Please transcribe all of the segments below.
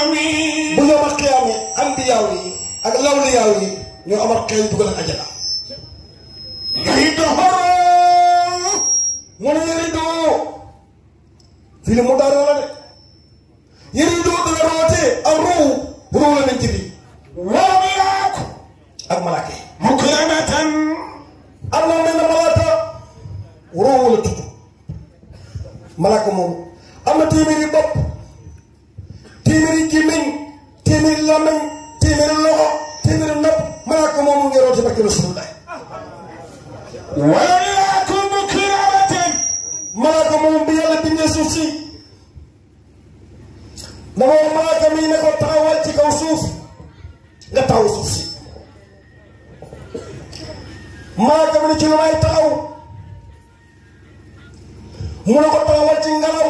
الأمين bu yomal xiyaamee ambiyaaw yi ak lawliyaaw yi ñoo amal xel dugal ak ajana يهده mu ne yëridoo fii ne mu daara la de yëridoo dana rootee ak ruu ruu la nañ ci bi والملاك ak malaaka yi مكرمة am na mel na malaaka ruu la tudd malaaka moom am na téeméeri bopp téeméeri gémmiñ téeméeri làmmiñ téeméeri loxo téeméeri nopp malaaka moom mu ngi rootee barke Rasulullah والملاك مكرمة malaaka moom bi yàlla bindee suuf si dama wax malaaka mi ne ko taxawal ci kaw suuf nga taw suuf si malaaka mi ne ci lu may taxaw mu ne ko taxawal ci ngelaw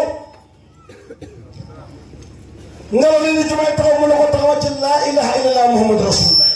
ngelaw li ni ci may taxaw mu ne ko taxawal ci laa ilaha illallah muhammad rasulullah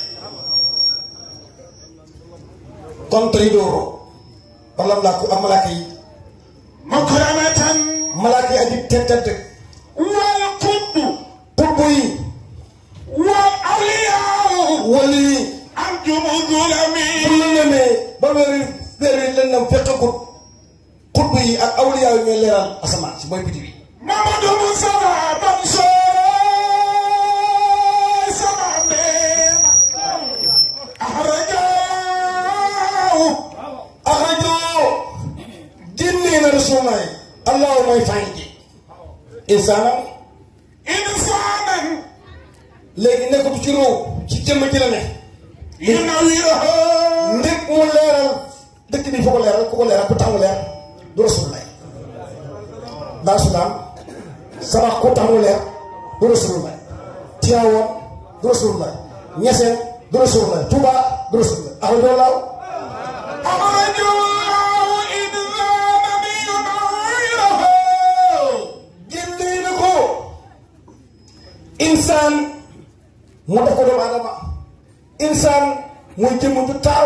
kon tey dooro wala malaaka ak malaaka yi مكرمة malaaka yi aji tedd والقطب xutb yi والأولياء wali yi أنتم الظلم bu la nemee ba weeri weeri lëndam fekkagut xutb yi ak awliyaa yi ñooy leeral asamaan si mooy biddiw yi محمد مصطفى منصور سمعني أخرجاه axrajoo génnee na rasulaay allahu mooy fay ji insaanam إنسانا léegi nekkatu ci róow ci jëmm ji la ne ينوره ndég mu leeral dëkk bi foo ko leeral ku ko leeral ku tax mu leer du rasulaay daa sudaam sabax ku tax mu leer du rasulaay Tiwaawan du rasulaay Ñaseen du rasulaay Tuuba du rasulaay axrajoo laaw أخرجاه إنسانا ينوره génnee na ko insaan moo def ko doomu aadama insaan mooy jëmm ju taaw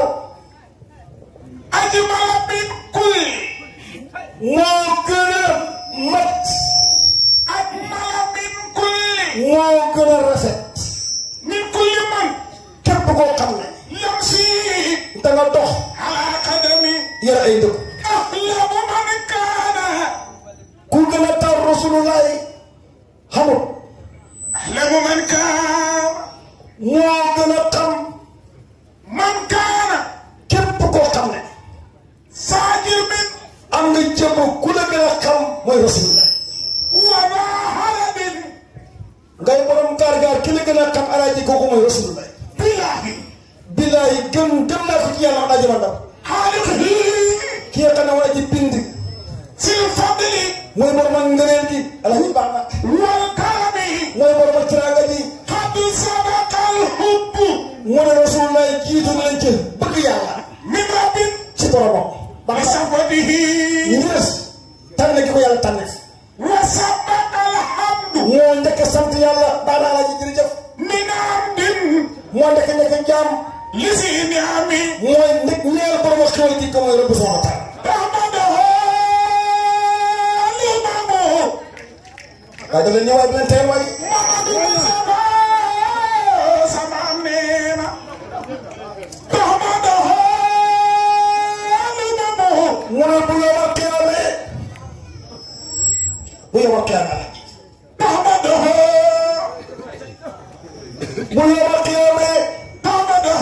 أجمل من كل moo gën a mat أجمل من كل moo gën a rafet من كل من képp koo xam ne يمشي da nga dox على قدمه yar ay ndëkk أحلم من كان ku gën a taaw rasulullahi xamul أحلم من كان moo gën a xam من كان képp koo xam ne ساجر من am nga jëmm ku la gën a xam mooy rasulullahi وما هرب ngay borom gaar gaar ki la gën a xam alaaji kooku mooy rasulullahi بالله billaahi gëm gëm naa ko ci yàlla am aji ma ndam خالقه ki nga xam ne waa ji bind في الفضل mooy borom ak ngëneel gi alaaji baax na والكرم mooy borom ak tiraanga ji قد سبق الحب mu ne rasulullahi jiitu na leen ci bëgg yàlla من رب ci boromam baax na بصفده ñu ngi des tànn gi ko yàlla tànn وسبق الحمد moo njëkk a sant yàlla baax na alaaji jërëjëf من عبد moo njëkk a nekk jaam لذي نعم mooy nekk ñeel borom ak xéwal gi ko mooy rabbi subhanahu wa taala رحمته الإمام waaye da leen ñëwaay bi leen tey waay محمد المصطفى سمعنا رحمته الإمام mu ne bu yomal qiyaame bu yomal qiyaame رحمته bu yomal qiyaame رحمته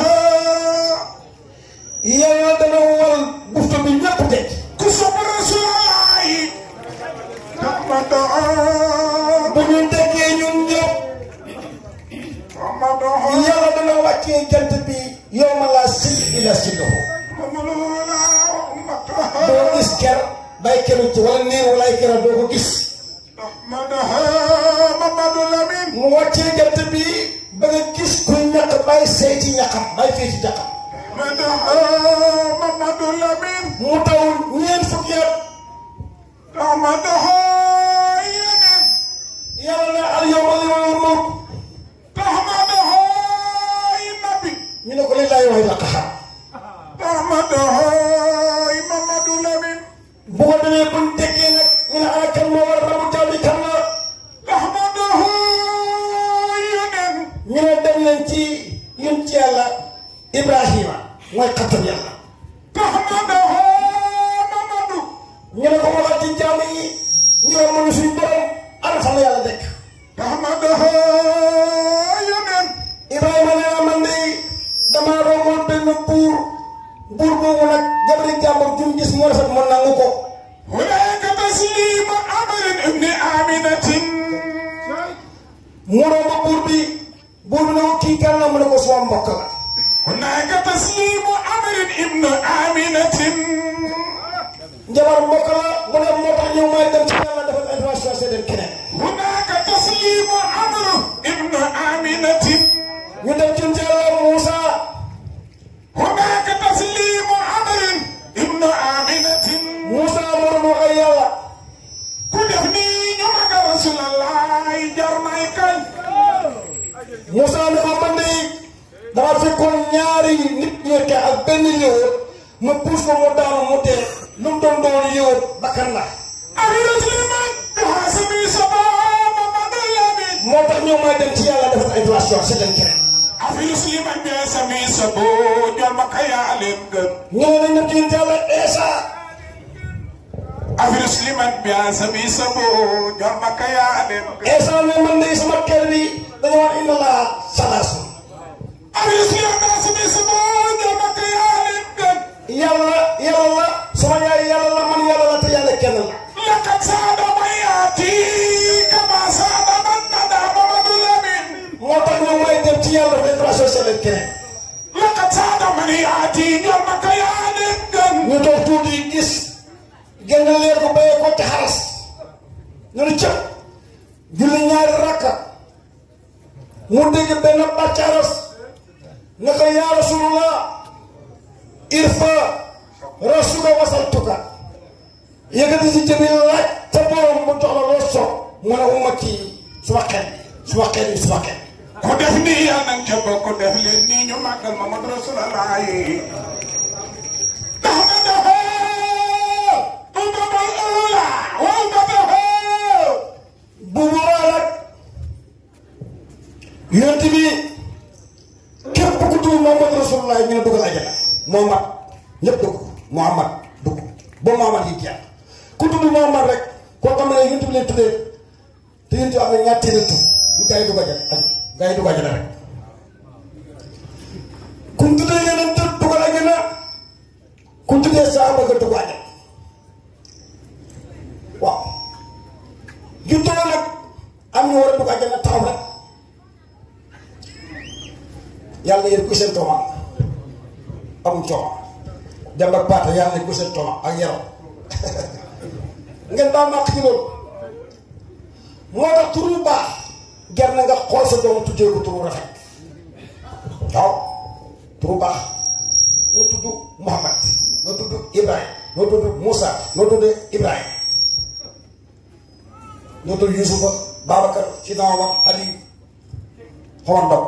yàlla dana wal bufta bi ñëpp teg كسب رسول الله رحمته bu ñu déggee ñun ñëpp رحمته yàlla dana wàccee jant bi yow ma laa sil ila sillahu حملونا رحمته doo gis ker bay keru ci wala néew walaay kera doo ko gis رحمته محمد الأمين mu wàccee jant bi ba nga gis kuy ñaq bay seeti ñaqam bay feeti ñaqam رحمته محمد الأمين mu taw ñeent fukki at رحمته يمين yàlla ne al yawma yawmul mulk رحمته النبي ñu ne ko lillahi wa ila qaxar رحمته محمد الأمين bu ko demee buñ déggee nag ñu ne ana kan moo war a ramu jaam yi kan la رحمته yonent yàlla Ibrahima mooy xattam yàlla تحمده محمد ñu ne ko waxal ci jaam yi ñu ne mënu suñ borom ana fan la yàlla nekk تحمده يمن Ibrahima nee na man de damaa romboon benn buur buur boobu nag jabari jàmbur jum gis mu rafet ma nangu ko هناك تسليم أمر ابن آمنة mu romb buur bi buur bi ne ko kii kan la mu ne ko suma mbokk la هناك تسليم أمر ابن آمنة njabar mbokk la mu ne moo tax ñëw may dem ci yàlla defal information seedeel keneen هناك تسليم أمر ابن آمنة ñu dem ci yàlla Moussa هناك تسليم أمر ابن آمنة Moussa moo doon wax ak yàlla كدفني نمك رسول الله جرمي كي Moussa ne ko man de dama fekkoon ñaari nit ñekke ak benn yëwër ma puus ko mu daanu mu dee lu mu doon doon yëwër bakkan la أبي سليمان بحسبي سبا محمد الأمين moo tax ñëw may dem ci yàlla defal information seedeel keneen أبي سليمان بحسبي سبو جرمك يا لنجن ñëw nañ dem ci yàlla Eesa أبي سليمان بحسبي سبو جرمك يا لنجن Eesa ne man de sama kër bi dañu wax inna laa salaasu أبي سليمان بحسبي سبو جرمك يا لنجن yàlla yàlla la sama yaay yàlla la man yàlla la te yàlla kenn la لقد ساد من يأتي كما ساد من ندى محمد الأمين moo tax ñëw may dem ci yàlla defal information seedeel keneen لقد ساد من يأتي جرمك يا لنجن ñu toog tuuti gis genn leer ko béyee ko ci xaras ñu ne cëp julli ñaari rakka mu dégg benn bàccaaras ne ko yaa rasulullah irfa rasuka wasaltuka yëkkati si jëbi laaj te borom mu jox la loo soog mu ne ummati suma xeet bi suma xeet bi suma xeet bi ko def nii yàlla nañ ca bokk def leen nii ñu màggal Mamadu Rasulullah ndax na dafa ummatul ula wa ummatuhu bu boobaa nag yonent bi képp ku tudd Muhammad Rasulullah ñu ne dugal ajana Muhammad ñëpp dugg Muhammad dugg ba Muhammad yi jeex ku tudd Muhammad rek koo xam ne yonent bi leen tuddee te yonent bi am na ñaar téeméer tur bu gaa yi dugg ajana aj gaa yi dugg ajana rek ku tuddee yeneen tur dugal ajana ku tuddee saaba nga dugg ajana waaw ñu toog nag am ñu war a dugg àjjana taxaw rek yàlla yéen ku seen tooma amul tooma dem ak paata yàlla yéen ku seen tooma ak yaram ngeen baal ma ci loolu moo tax turu baax jar na nga xool sa doom tuddee ko turu rafet waaw turu baax noo tudd Muhammad noo tudd Ibrahim noo tudd Moussa noo tudd Ibrahim noo tudd Yusufa Babacar Sidna Omar Ali Xomar Ndaw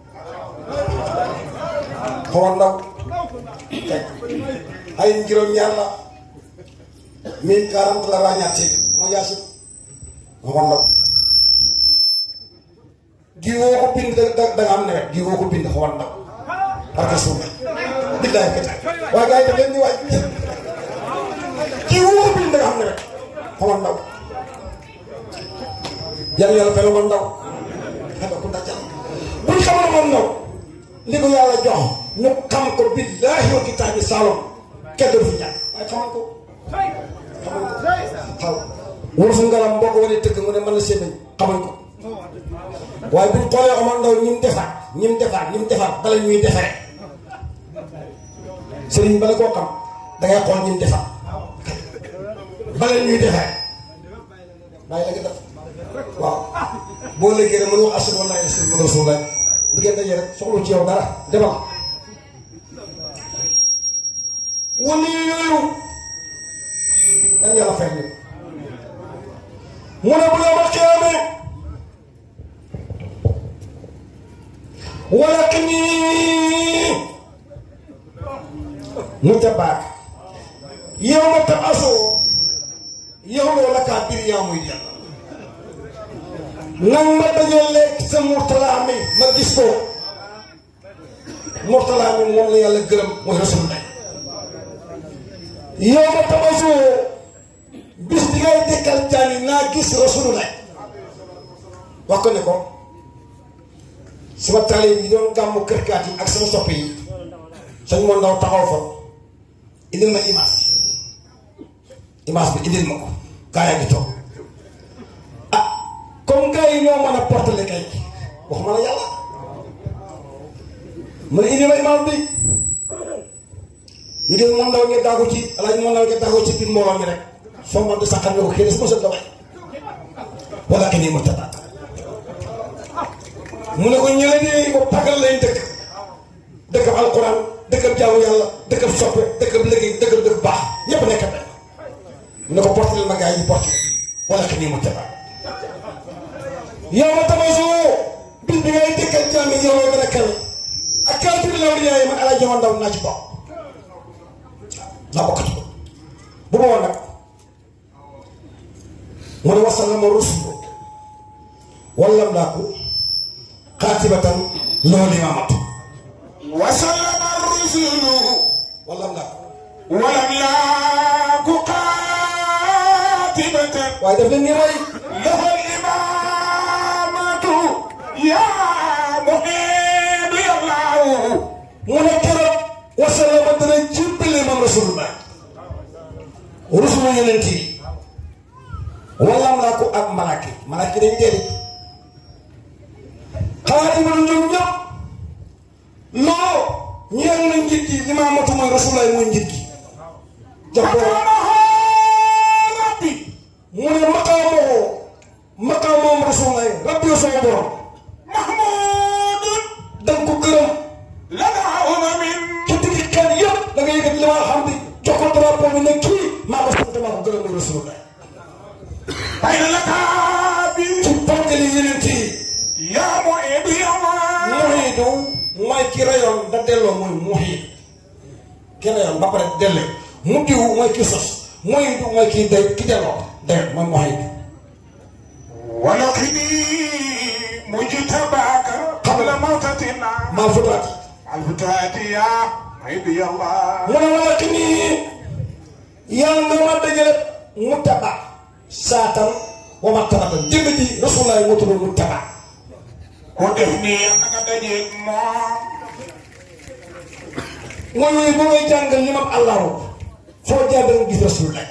Xomar Ndaw teg ay juróom ñaar la mille quarante la waa ñaar téeméer mooy Yaasin Xomar Ndaw di woo ko bind da da nga am nawet di woo ko bind Xomar Ndaw parce que suuf billaay ko tax waaye gars yi daf leen di waaj di woo ko bind da nga am nawet Xomar Ndaw yàlla yàlla fay la woon ndaw xanaa ku dajal bu ñu xamoon moom ndaw li ko yàlla jox ñu xam ko billaahi wa kitaabi saalom kenn du fi ñàkk waaye xamal ko xamal ko xaw wër fu ngaram boo ko wanee tëgg mu ne mën na sémmiñ xamal ko waaye bu ñu xoolee Omar Ndaw ñi mu defaat ñi mu defaat ñi mu defaat bala ñuy defaree sëriñ bala koo xam dangay xool ñi mu defaat bala ñuy defaree bàyyi la nga def waaw boo léegi rek mën wax ashhadu an laa ilaaha illallaah rasulullah di ngeen daje rek soxlu ci yow dara demal wali yooyu dañ yàlla fay ñu mu ne bu yawmal qiyaama walakinii mu tabaak yawma tab'asu yow loolu la kaa biir yaa muy dem nang ma dajaleeg sa murtalaa mi ma gis ko mortalaa mi moom la yàlla gërëm mooy rasulullah yow ma tabasu bis bi ngay dekkal jaani naa gis rasulullah wax ko ne ko sama taalib yi doon gàmmu kërkaat yi ak sama soppe yi sañ moo ndaw taxaw fa indil ma image image bi indil ma ko gaa yaa ngi toog ah comme gars yi ñoo mën a portale kay wax ma la yàlla mu ne indi ma image bi ñu gis moom ndaw ngeen daagu ci alaaji moom ndaw ngeen daagu ci biir mbooloo mi rek soo man di sàqal nga ko xëy na su ma sot la way wala ke nii ma tabaat mu ne ko ñële di ko pagal lañ dëkk dëkkab alquran dëkkab jaamu yàlla dëkkab soppe dëkkab liggéey dëkkab dëkk baax ñépp nekk benn mu ne ko porte ma gars yi porte wala ke nii mu tabaat yow ma tabasu bis bi ngay dëkkal jaam yi yow gën a kawe ak kaafir law di yaay man alaa jaman ndaw naa ci bokk naa bokk ci bu boobaa nag mu ne wasallama rusulu wallam laa ko xaatibatan loolu imaamatu وسلم الرسل wallam laa ko ولم يك قاتبة waaye daf leen ni rey له الإمامة يا محب الله mu ne keroog wasallama dana jibbale mam rasulullah rusulu yonent yi wallam laa ko ak malaaki malaaki dañ dee xalaat yi ma ñoom ñëpp loo ñeel na njit gi imaamatu mooy rasulullah mooy njit gi jox ko فكرمه ربي mu ne maqaamoo maqaamoom rasulullah rabbi yoo sama borom محمود danga ko gërëm لدى أمم ci digg xel yëpp da nga yëkkati li ma xam di jox ko drapeau bi ne kii maa ko sant maa ko gërëm mooy rasulullah بين الأكابر ci ponkali yeneen yi يا معيد يا الله muhiidu mooy ki rayoon da delloo mooy muhiid ki rayoon ba pare dellee mu diw mooy ki sos muhiidu mooy ki day ki delloo day mooy muhiid ولقني مجتباك قبل موتتنا maa futaati الفتاة يا معيد يا الله mu ne wala ki nii yàlla nga ma dajale mu taba saatan wa ma tabatan jënd ji rasulullah moo tudd mu taba ودفني أنك دجيت ما mooy yooyu bu ngay jàngal li mam allahu foo jaar da nga gis rasulullah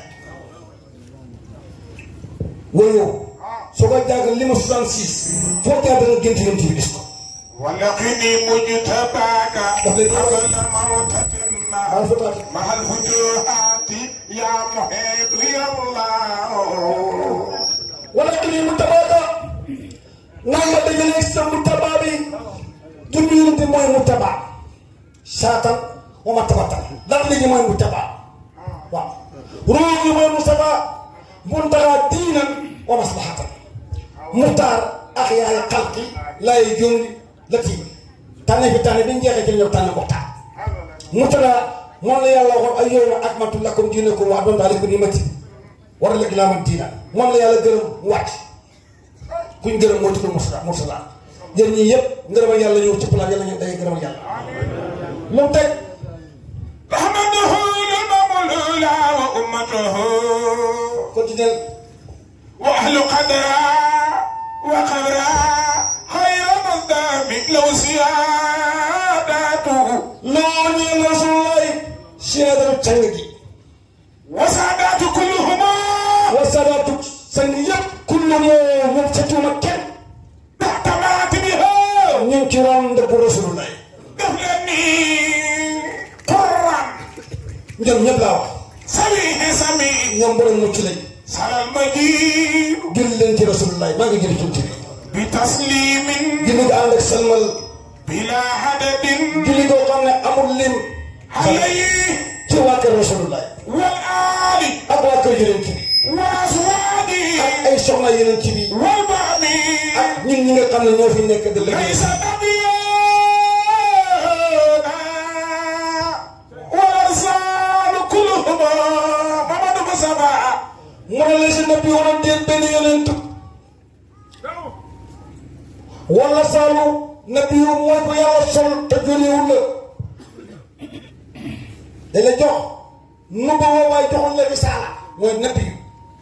wooyu soo koy jàngal li ma 66 foo jaar da nga gént yonent bi gis ko ولقني مجتباك قبل موتتنا maa futaati مع الفتوحات يا محب يا الله wala ki nii mu tabaaka naan ma dajale sa mu tabaa bi jënd yonent bi mooy mu tabaa saatan wa ma tabatan dara léegi mooy mu tabaa waaw ruux yi mooy Mustafa muntaha diinan wa maslahatan muxtaar ak yaay xalqi laay jónni la tiim tànne fi tànne bi ñu jeexee ci ñëw tànne muxtaar muxtaar moom la yàlla waxoon ay yow ma akmaltu lakum diinakum wa atmamtu alaykum ni'mati war a léegi laa man diina moom la yàlla gërëm mu wàcc kuñ gërëm moo tudd mursala mursala yéen ñii yëpp ngërëmal yàlla ñëw ci palaat yàlla ñu day gërëmal yàlla lu mu teg أحمده الإمام الأولى وأمته continuel وأهل قدرا وقبرا خير مصدام لو سياداته loo ñeel rasulullahi siyaadatu càng gi وسادات كلهما wa sadaatu sang yëpp kullu moo ñoom sa tuuma kenn تحت مراتبها ñu ngi ci ron ndëpp rasulullahi دفلني قرا ñoom ñëpp laa wax سميح سميح ñoom borom mucc lañ سر المجيد jël leen ci rasulullahi maa ngi jël ci bi بتسليم julli nga ànd ak salmal بلا عدد julli goo xam ne amul lim عليه ci waa kër rasulullahi والآل ak waa kër yeneen ci bi وأزواجه ak ay soxna yeneen ci bi والبعم ak ñun ñi nga xam ne ñoo fi nekk de liggéey ليس نبينا والأرسال كلهما محمد مصطفى mu ne la si nabi waroon deel benn yonent wala saalu nabi yu mooy ko yàlla sol te jëliwul la dañ la jox nu ba woo waaye joxul la risaala mooy nabi yu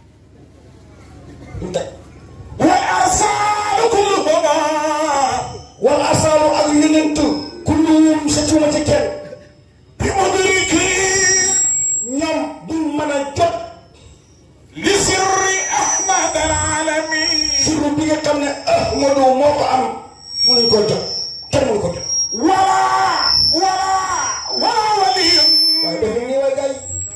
ñu teg والأرسال كلهما wala asaalu ak yonent kulluhum sa tuuma ci kenn بمدرك ñoom duñ mën a jot لسر أحمد العالمين sirru bi nga xam ne Ahmadu moo ko am mënuñ koo jot kenn mënu ko jot ولا ولا ولا ولي waaye def ni way gay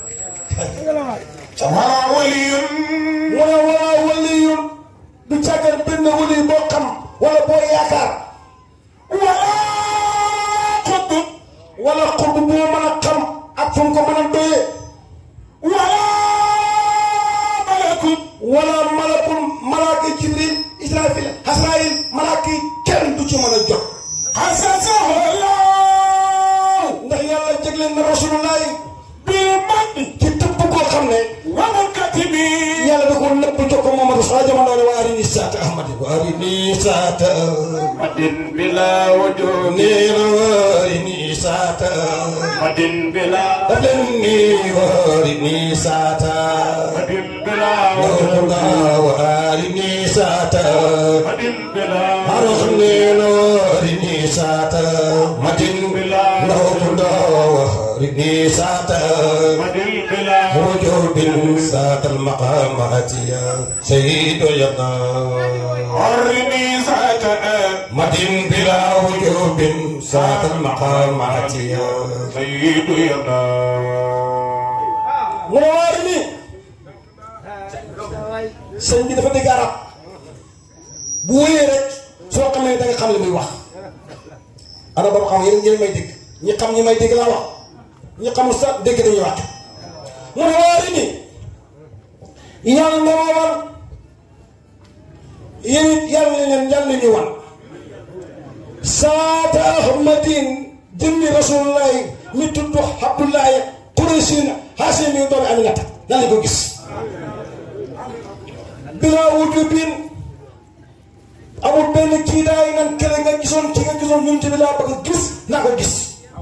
ولا ولي mu ne wala waliyun du càggan benn wali boo xam wala boo yaakaar ولا قطب wala xurb boo mën a xam ak fu mu ko mën a doyee ولا ملك wala malakul malaaka jibril israfil hasrail malaaka yi kenn du ci mën a jot حسسه الله ndax yàlla jégleen na rasulullah بالمن ci tëbb koo xam ne والكتب yàlla da ko nëbb jox ko Mamadou Sa jamono ne wa arini saata ahmadi wa arini saata مد بلا وجود nee na wa arini saata مد بلا daf leen ni wa arini saata مد بلا Nawna wa arini saata مد بلا Arox nee na wa arini saata madin Nawna wa arini saata مد بلا وجوب ساق المقامات يا سيد يبنى عرني ذات مدين بلا وجوب ساق المقامات يا سيد يدا موارني sëñ bi dafa dégg arab bu wéyee rek soo xamee da nga xam li muy wax ana ba xam yéen ñi may dégg ñi xam ñi may dégg laa wax ñi xamul sax dégg dañuy wax mu ne waari ni yàlla na ma wan yéen it yàlla leen yàlla ñu wan saata ahmadin jëmmi rasulullahi mi tudd abdullahi quraysin haasim mi doomi aminata yàlla ko gis bilaa wujubin amul benn kii daay nan kele nga gisoon ki nga gisoon ñun ci bi laa bëgg gis naa ko gis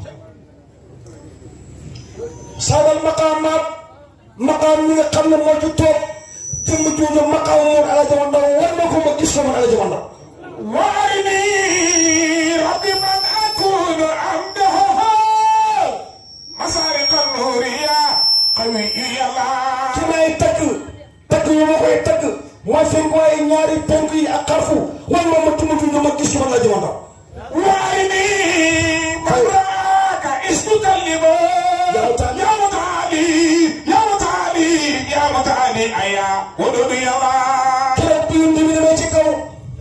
saadal maqaamaat maqaam mi nga xam ne moo ci toog jëmm jooju maqaam moom ala jama ndaw war na ko ma gis ko man ala jama ndaw وارني رب من أكون عمده مسارق النور يا قوي يا ki الله may tagg tagg yu ma koy tagg mooy seen waaye ñaari penk yi ak xarfu wan ma ma tumu tumu ma gis ko man ala jama ndaw وارني من راك استكلم يا متعالي. يا متعالي يا متعالي يا متعالي أيا ودود يا الله keroog bi yëngu bi demee ci kaw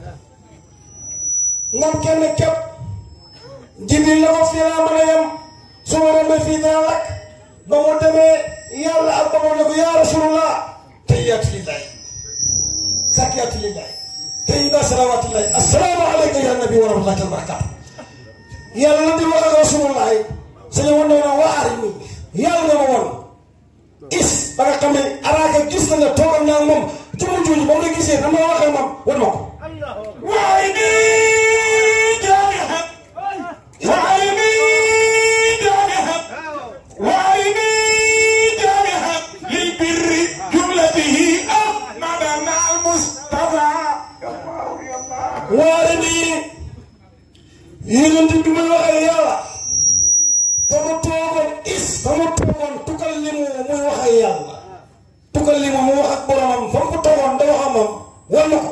ngam kenn képp jibril la ko fii laa mën a yem su ma demee fii dina lakk ba mu demee yàlla ak boppam ne ko yaa rasulullah tahiyaatu lillahi zakiyaatu lillahi tayyiba salawaatullahi assalaamu alayka ya nabi wa rahmatullahi wa barakatuh yàlla la di wax ak rasulullah sañu woon na waar ni yàlla nga ma woon is ba nga xam ne araaka gis na nga toogal naa moom ci mu juuju ba mu la gisee dama la waxee moom wan ma ko وعيني جارحة وعيني جارحة وعيني جارحة للبر جملته أحمدنا المصطفى يا الله يا الله waare nii yonent bi may waxee yàlla fa mu toogoon is fa mu toogoon tukkal li mu muy waxee yàlla tukkal li mu mu wax ak boromam fa mu ko toogoon da wax ak moom wan ma ko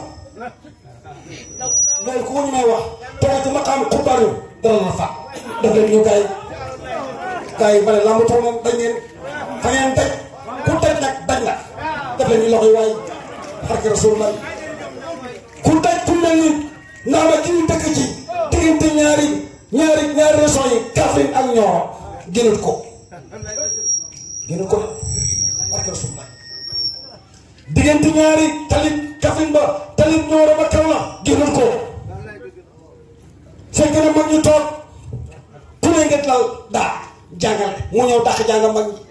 loolu ku ko ñu may wax toog ci maqaam xubaaru dara la fa def leen ñu gaay gaay yi ma ne lamb toog na dañ ngeen fa ngeen daj ku daj nag daj la def leen ñu loxo yi waay xarki rasulullah ku daj ku mel ni ndax ma ki ñu dëkk ci diggante ñaari ñaari ñaari régions yi Kaffrine ak Nioro gënul ko gënul ko barke Rasulullah diggante ñaari talib Kaffrine ba talib Nioro ba kaw la gënul ko fekk na mag ñu toog ku ne ngeen lal daa jàngale mu ñëw dàq jàng mag ñi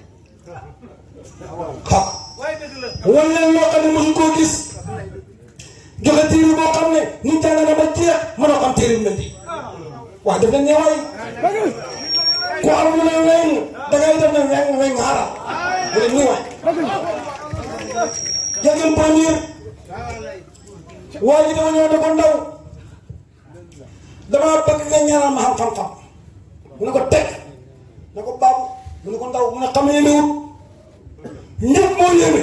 xam wan leen loo xam ne mosu koo gis joxe téere boo xam ne ni jàng na ba jeex mënoo xam téere bi mel nii waaw def nañ ne waay ku am lu ne weng dangay def ne weng weng xaaral mu ne nii waay jël premier waa ji dama ñëw ne ko ndaw damaa bëgg nga ñaanal ma xam xam-xam mu ne ko teg ne ko baabu mu ne ko ndaw mu ne xam ne ne wut ñëpp moo yéeme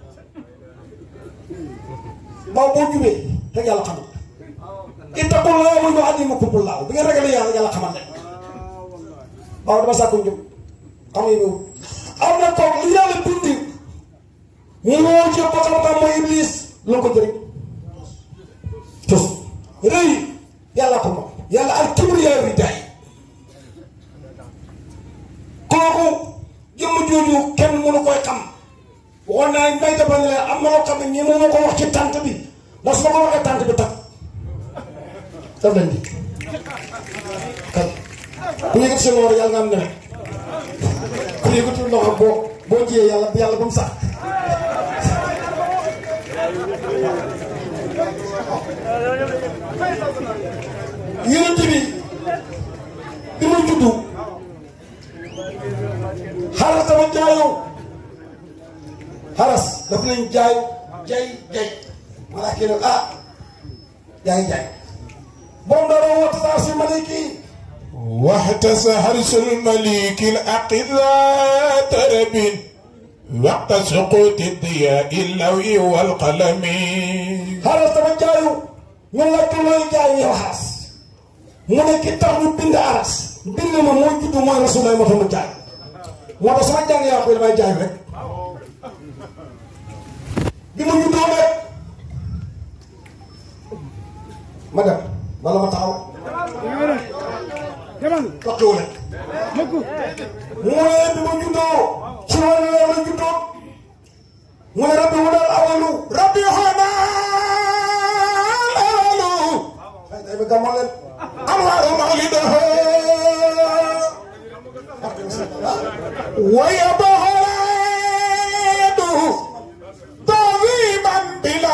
baaw boo jubee rek yàlla xamal ittaqullah wa yu'allimukumullah bi nga ragalee yàlla yàlla xamal leen baaw dama sàkku njub xam ne ne wut am na koog li yàlla bindi mu woo ci ba xam-xam mooy iblis lu ko jëriñ tus rëy yàlla ko moom yàlla al kibriyaa ridaay kooku jëmm jooju kenn mënu koy xam waxoon naa may defal ne am na loo xam ne ñi mu ma ko wax ci tànt bi ndax su ma ko waxee tànt bi tag daf leen di kan ku yëgati seen loxo yàlla nga am nawet ku yëgati loxo boo boo jiyee yàlla yàlla ba mu sax yonent bi bi ma juddu xaras dama jaayoo xaras daf nañ jaay jay jay malaa kii nag ah jaay jaay moom dara woote saa si maliki واحتس حرس المليك الأقذاء ترب وقت سقوط الضياء اللوي والقلم xaras dama jaayu ñu laaj ko looy jaay yow xaras mu ne ki tax ñu bind aras bind ma mooy juddu mooy rasulay moo tax mu jaay moo tax sama jàng yaa koy damay jaay rek bi ma juddoo rek ma dem wala ma taxaw tokkiwu rek mu ne bi ma juddoo ci wàllu leer la juddoo mu ne rabbi mu daal awalu rabbi xanaa awalu ay day ba gàmmoon leen أنوار مولده ويبهلاده تعظيما بلا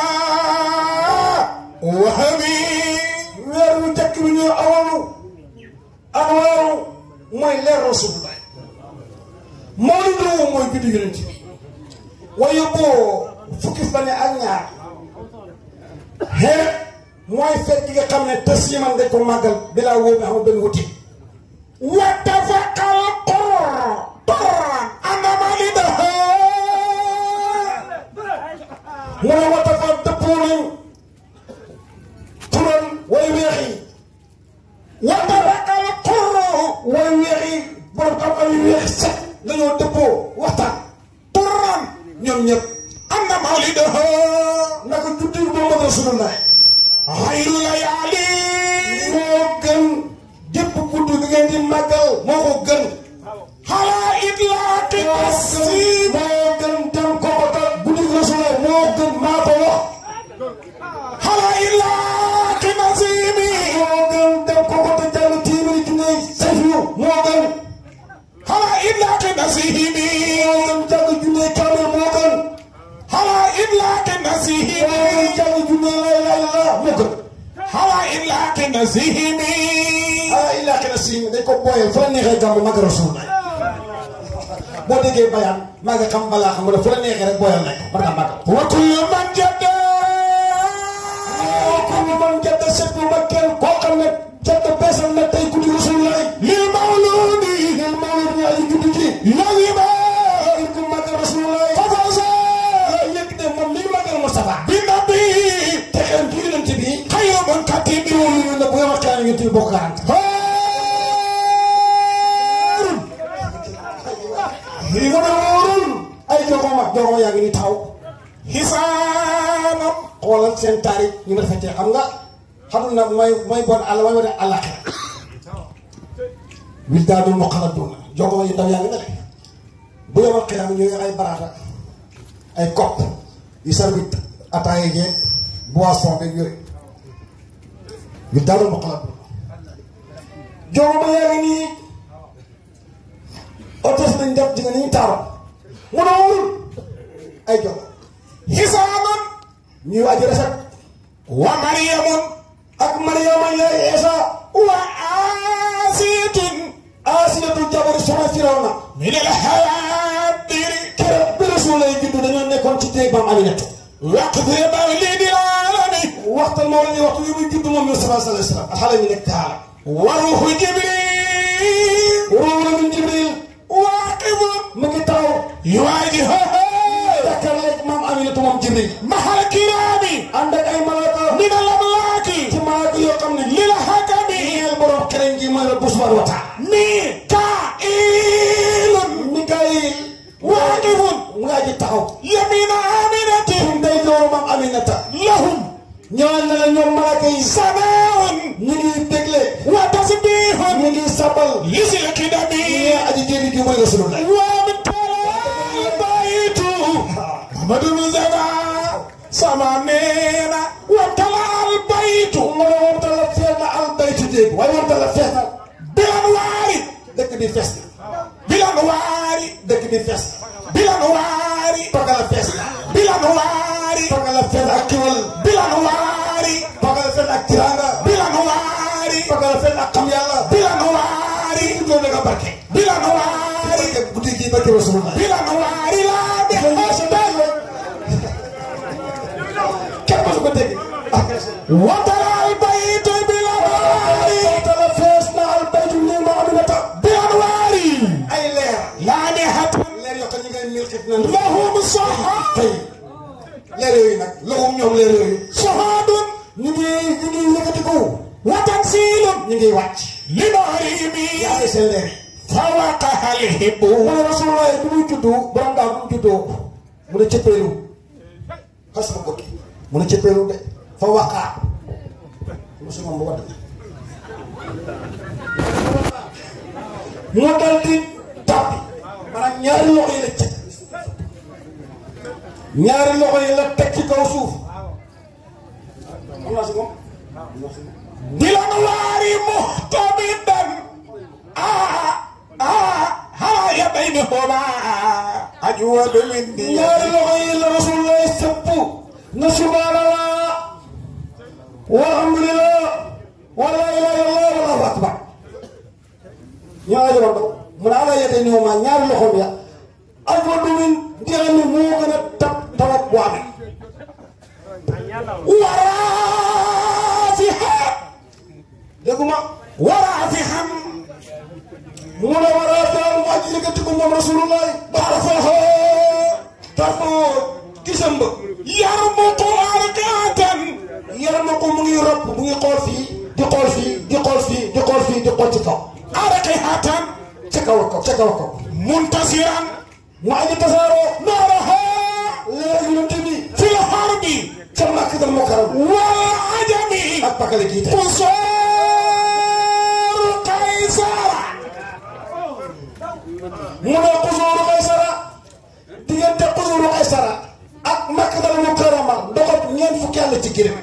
وهم weer wu njëkk bi ñuy awalu anwaaru mooy leer rasulullah mawlidu mooy biddu yonent bi waaye boo fukki fan ak ñaar xeet mooy fekk nga xam ne tës yi man dañ ko màggal bilaa wóob mi xamul benn wuti واتفق القرآن أن مولده mu ne wata fa dëppoo nañ tural way weex yi واتفق القرآن way weex yi borom xam ay weex set dañoo dëppoo waxtaan قرآن ñoom ñëpp أن مولده naka juddi Muhammad Rasulullah خير ليالي moo gën gépp guddi gi ngeen di màggal moo ko gën على إطلاق التسليم moo gën dem kookota guddi gi Rasulullah moo gën maa ko wax على إطلاق نسيمي moo gën dem kookota jàng téeméeri junne sayfu moo gën على إطلاق نسيمي moo gën jàng junne kaamil moo gën على إطلاق نسيمي moo gën jàng junne lay lay la moo gën على إطلاق نسيمي ah illaa xina si dañ ko booyee fa la neexee gàmmu mag Rasulullah boo déggee bayaan maa ngi xam balaa xam nga ne fu la neexee rek booyal nañ ko mën ngaa màggal وكل من جد ko ñu man jedd seetlu ma kenn koo xam ne jedd beesal na tey guddi Rasulullah للمولود ngeen mawlid ñu aji guddi gi لغب ngir ko màggal Rasulullah ففاز yëg de moom mi ngi màggal Moustapha بالنبي te xeem ci yonent bi خير من كتب ñu ne bu nga wax kaan yonent bi bokk garante هارون lii nga ne wóorul ay jogoma jogoma yaa ngi ni taxaw حسانا xoolal seen taarix ñu nga defee xam nga xamul na mooy mooy bon àll mooy wane àllaxira wil daa dul moqala duuna jogoma yi ndaw yaa ngi ne de bu yemal xiyam ñu ngi ay baraata ay kopp yu servi ataaya jeeg boisson beeg yooyu wil daa dul moqala duuna jogoma yaa ngi nii otos nañ def di nga ni ñu taaro mu ne wóorul ay jogo حسانا ñuy aji rafet ومريم ak Mariama yaay Eesa وآسية Asiyatu jabaru Firawna من الحوادر keroog bi Rasulullah juddu dañoo nekkoon ci téeg maam Aminata وقت مولد العالم waxtaan moo leen di waxtu yi muy judd moom Mustafa sallallahu alayhi wa sallam xale mi nekk kaala وروح جبريل ruuhu min Jibril واقف mu ngi taxaw يواجهه jàkkaarloog maam Aminata moom Jibril مع الكرام ànd ak ay malaaka من الأملاك ci malaaka yoo xam ne للحكم ñeel borom kereñ gi mooy la subhanahu wa taala ميكائيل Mikaayil واقف mu ngaa ji taxaw يمين آمنة ñun day loolu maam Aminata لهم ñëwal na la ñoom malaaka yi سماء ñu ngi dégle وتسبيح ñu ngi sabal لذي القدم ñee aji jëli gi mooy Rasulullah وامتلأ البيت محمد المزدى سمانينا وامتلأ البيت mu ne woon tala fees na al baytu déeg waaye woon tala fees na بالأنوار dëkk bi fees na بالأنوار dëkk bi fees na بالأنوار pagala fees na بالأنوار pagala fees ak kiwal بالأنوار pagala fees ak tiranga بالأنوار pagala fees ak xam yàlla بالأنوار loolu da nga barke بالأنوار barke guddi gi barke Rasulullah بالأنوار لا بحسب kenn mësu ko dégg وترى البيت بالأنوار tala fees na al baytu ni ma Aminata بأنوار ay leer لامحة leer yoo xam ne ñu ngay mil xit na لهم صحاب tey leer yooyu nag lahum ñoom leer yooyu صهاد ñu ngi ñu ngi yëkkatiku وتنزيل ñu ngi wàcc لنهرهم yaa ngi seen leer yi فوقها الهب mu ne Rasulullah bi muy juddu borom daal bu mu juddoo mu ne cëppeelu xas ma ko mu ne cëppeelu de fa waqaa mosu moom bu wadd mu dal di tàbbi maanaam ñaari loxo yi la cëg ñaari loxo yi la teg ci kaw suuf am naa si moom بالأنوار مهتمدا آه آه هاي بينهما أجود من ديار ñaari loxo yi la rasulullah sëpp na subhanallah walhamdulillah wala ilaha illallah wallahu akbar ñoo ajo wando mu ne ala yete ñoo ma ñaari loxo bi ya ajwa dumin dira ni moo gën a tab tawat bu amee ورافها dégguma ورافها mu ne war a daal mu aji yëkkati ko moom rasulullah طرفه tafoo gisam ba يربط أركاتا yaram ko mu ngi ropp mu ngi xool fii di xool fii di xool fii di xool fii di xool ci kaw أركحة ca kaw a kaw ca kaw a kaw منتصرا mu aji tasaaroo نارها leer yonent bi في الحرب ca Makkatal Mukarram والعجم ak pakale kii tey قصور قيصر mu ne xusuuru Qaysara diggante xusuuru Qaysara ak Makkatal Mukarrama ndoxam ñeent fukki àll ci gërëm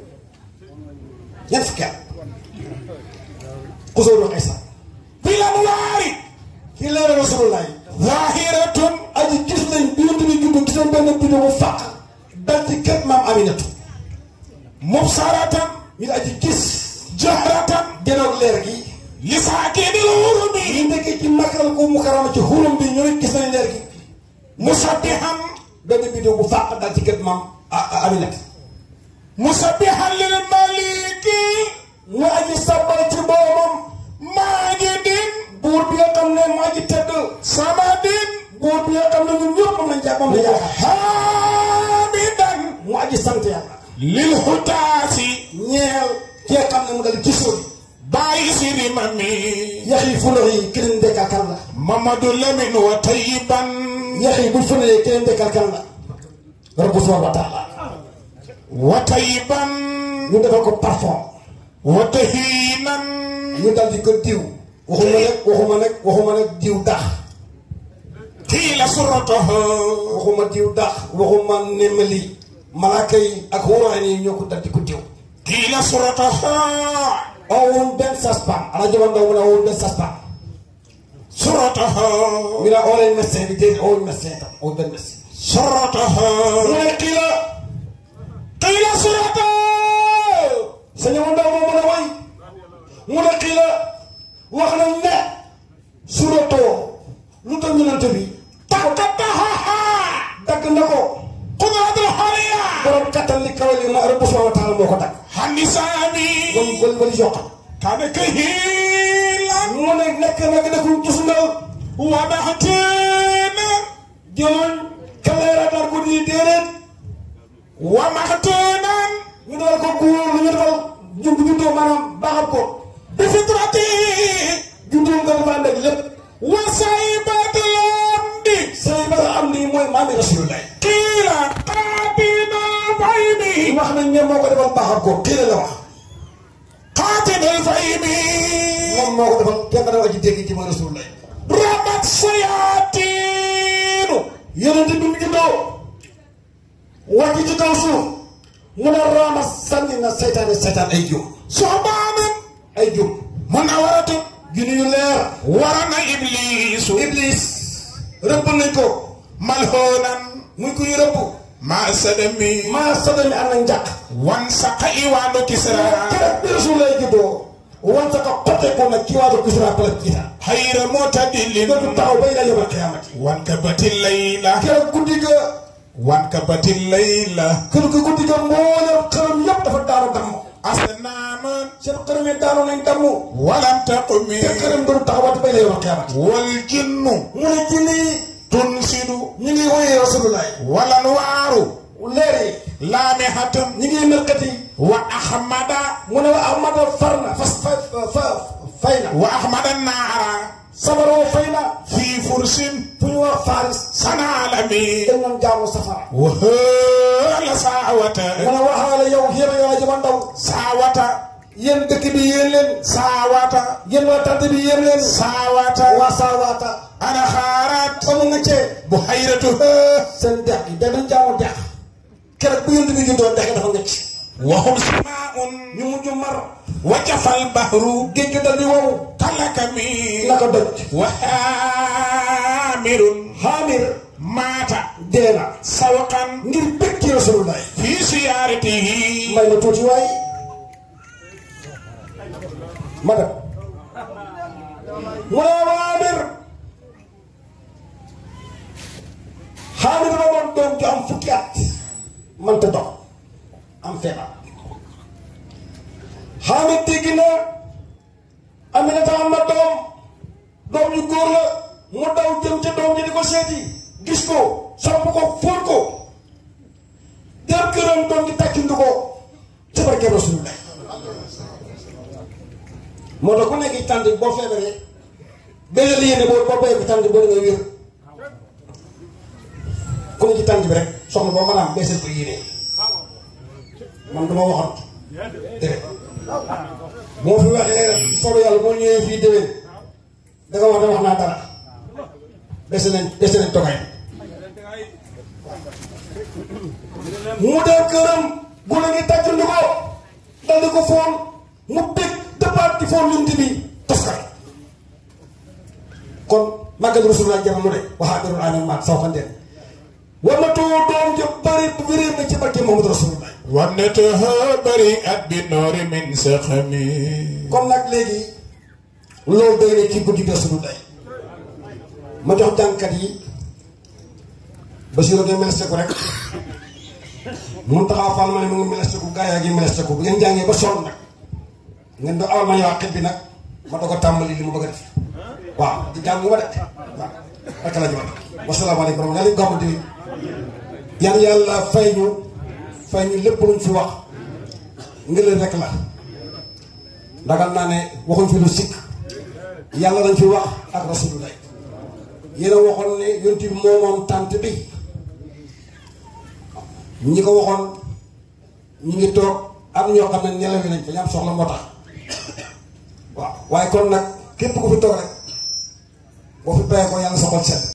ñeent fukki àll xusuuru Qaysara بالأنوار kii leer Rasulullah ظاهرة aji gis nañ bi yonent bi juddu gis nañ benn biddew bu fàq dal ci kër maam Aminatu مبصرة ñu aji gis جهرة genoog leer gi لساكن الغرب ñu nekkee ci Makkatal ko Mukarrama ci xurum bi ñooy gis nañ leer gi مسبحا benn biddew bu fàq dal ci kër maam Aminatu مسبحا للملك mu aji sabbal ci boromam ماجد buur bi nga xam ne maa ji tedd صمد buur bi nga xam ne ñun ñëpp moom lañ jàpp moom lañ jàpp حامدا mu aji sant yàlla للهتاس ñeel ki nga xam ne mu dal gisoo بايس رممي yax yi fulox yi keneen dekkal kan la محمد لمن وطيبا yax yi buñ fuloxee keneen dekkal kan la rabbu subhanahu wa taala وطيبا ñu defal ko parfum وتهينا ñu dal di ko diw waxuma nag waxuma nag waxuma nag diw dax قيل سرته waxuma diw dax waxuma nemmali malaaka yi ak xóoraan yi ñoo ko dal di ko diw قيل سرته awul benn saspan ala jaman ndaw mu ne awul benn saspan سرته ñu ne oo leen médecin bi déedéet awul médecin tam awul benn médecin سرته mu ne kii la قيل سرته sëñ mu ndaw moo mën a way mu ne kii la wax nañ ne suratoo lu tax yonent bi تقطعها dagg na ko قدرة الحرية borom kattan li kawe li ma rabbu subhanahu wa taala moo ko dagg النسامي wal wal wal yokkal كان كهيلا mu ne nekk nag da ko tusngal ومحتين jëloon kaleera dar ko di déedéet ومحتونا ñu doon ko góor lu ñu defal jub juddoo maanaam baaxal ko بفطرته juddoo nga dafa ànd ak lépp وسيبة الأمد sëy ba nga am nii mooy maami rasulullah قيل قابل الفيم wax nañ ne moo ko defal baaxal ko kii la la wax قاتل الفيم moom moo ko defal kenn dana ci dégg ci mooy rasulullah رمت الشياطين yonent bi mu juddoo wàcc ci kaw suuf mu ne raama sànni na seytaane seytaan ay jum صحبانا ay jum منورة junni yu leer ورنا إبليس iblis rëbb nañ ko ملهونا muy ku ñu rëbb مع سدمي maa sadami am na njàq وانسق إيوان كسرى keroog bi rasulullah juddoo wante ko xotteeku nag ci waatu kisra pala kita خير معتدل dootu taxaw bay la yomal qiyaamati وانكبت الليلة keroog guddi ga وانكبت الليلة kër ga guddi ga mboolem xërëm yëpp dafa daanu damm أصناما seen xërëm yi daanu nañ damm ولم تقم te xërëm dootu taxawaat bay la yomal qiyaamati والجن mu ne jinne yi تنسد ñu ngi woyee rasulullah والأنوار leer yi لامحة ñu ngi melkati وأحمد mu ne wa ahmada far na fas fa fa fay na وأحمد النار sabaroo fay na في فرس fu ñu wax faris صنع الأمين dañ doon jaamu safara وهال ساوة mu ne waxaale yow yéen a yow jama ndaw ساوة yéen dëkk bi yéen leen ساوة yéen waa tante bi yéen leen ساوة waa saawaata أنا خارت amu nga cee بحيرتها seen dex gi dañ doon jaamu dex keroog bu yéen bi juddoo dex gi dafa ngecc وهم سماء ñu mujj mar وجف البحر géej gi dal di wow كالكمي naka doj وحامر xaamir مات dee na سوقا ngir bëgg ci rasulullah في سيارته may ma tuuti waay ma dem mu ne xaamir xaamir dafa doon doom ju am fukki at mënta dox am feebar xaamir dégg na Aminata am na doom doom yu góor la mu daw jëm ca doom ji di ko seeti gis ko sopp ko fóot ko dem këram doom ji tàccindu ko ci barke Rasulullah moo tax ku nekk ci tànt boo feebaree benn la yéene boo boo bayee ko tànt boo da ngay wér ku ne ci tànt bi rek soxla boo mën a am beesal ko yéene man dama waxoon dëgg moo fi waxee soobu yàlla moo ñëwee fii déwén da nga wax ne wax naa dara dese nañ dese nañ togaay mu dem këram gune gi tàccandi ko daldi ko foon mu bég dëppaat di foon yunti bi toskar kon màggal rasulullah jamono de waxaa birul amin maat saw xandeen war na too doom ja bari bu wéree na ci barke Muhammad rasulullah ونتها بريئت بالنور من سخمي kon nag léegi loolu doy ne ci guddi rasulullah ma jox jàngkat yi Basiru ngay meleste ko rek mun taxaw Fall ma ne mu ngi meleste ko gaa yaa ngi meleste ko bu ngeen jàngee ba sonn nag ngeen doon amal ma ñëwaat xet bi nag ma doog a tàmbali li mu bëgg a def waaw di jàng ma de waaw rek la ñu wax wasalaamaaleykum wa rahmatulah gàmmu di yan yàlla fay ñu fay ñu lépp luñ fi wax ngëleen rek la ndagal naa ne waxuñ fi lu sikk yàlla lañ fi wax ak rasulullah yéen a waxoon ne yonti bi moo moom tànt bi ñi ko waxoon ñu ngi toog am ñoo xam ne ñelawi nañ fa ñu am soxla moo tax waaw waaye kon nag képp ku fi toog rek boo fi bayee ko yàlla sa xol set